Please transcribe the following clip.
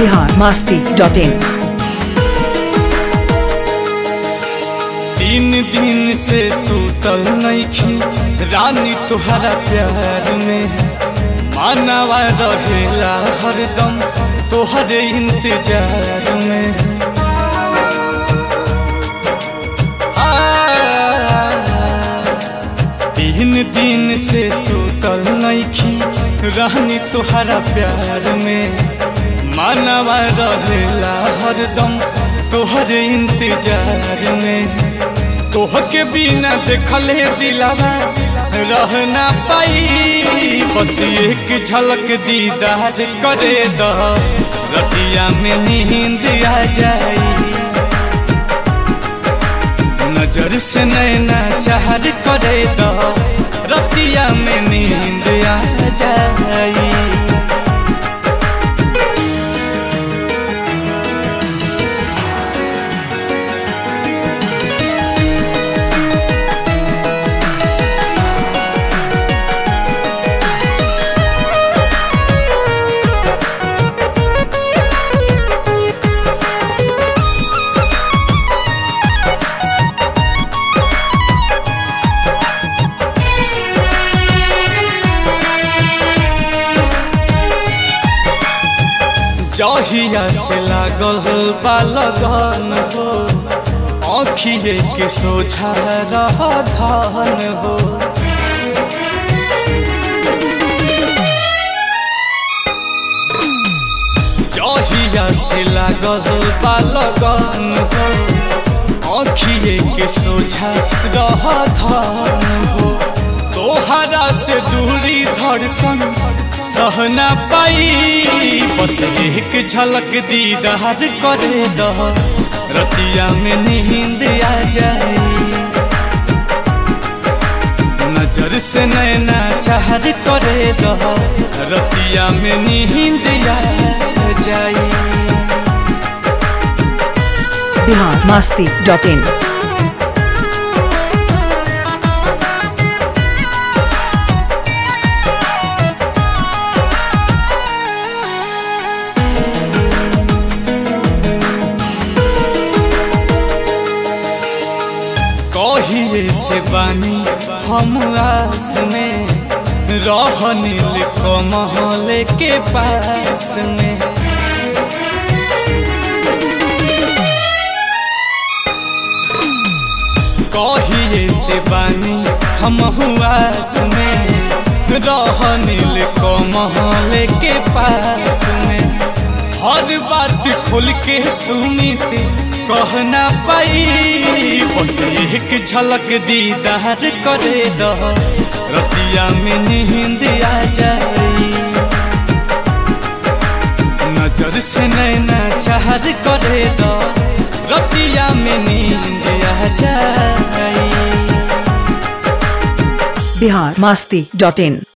Bihar Masti dot in तीन दिन से सूतल नईखी रानी तुहरा प्यार में मानवा रहेला हरदम तोहरे इंतजार में आ, तीन दिन से सूतल नईखी रानी तुहरा प्यार में मानवा रहेला हरदम तोहरे इंतजार में तोह के बिना देखले दिलावा रह ना पाई बस एक झलक दीदार करे द रतिया में नींद आ जाई नजर से नैना चाहर करे द रतिया में नींद आ जाई जहिया से लागल बा लगन हो आँखिए के सोझा रह धन हो जहिया से लागल बा लगन हो आँखिए के सोझा रह धन हो तोहरा से दूरी धड़कन सहना पाई बस एक झलक दीदार करे द रतिया में नींद आ जाए नजर से नैना चाहर करे द रतिया में नींद आ जाए बिहार मास्ती डॉट इन कहिए से बानी हम आस में रहनिल कमहल के पास में कहिए से बानी हम आस में रहनिल कमहल के पास में हर बात खोल के सुनी थी कहना पाई बस एक झलक दीदार करे द रतिया में नींद आ जाए नजर से नैना चाहर करे द रतिया में नींद आ जाए बिहार मास्ती डॉट इन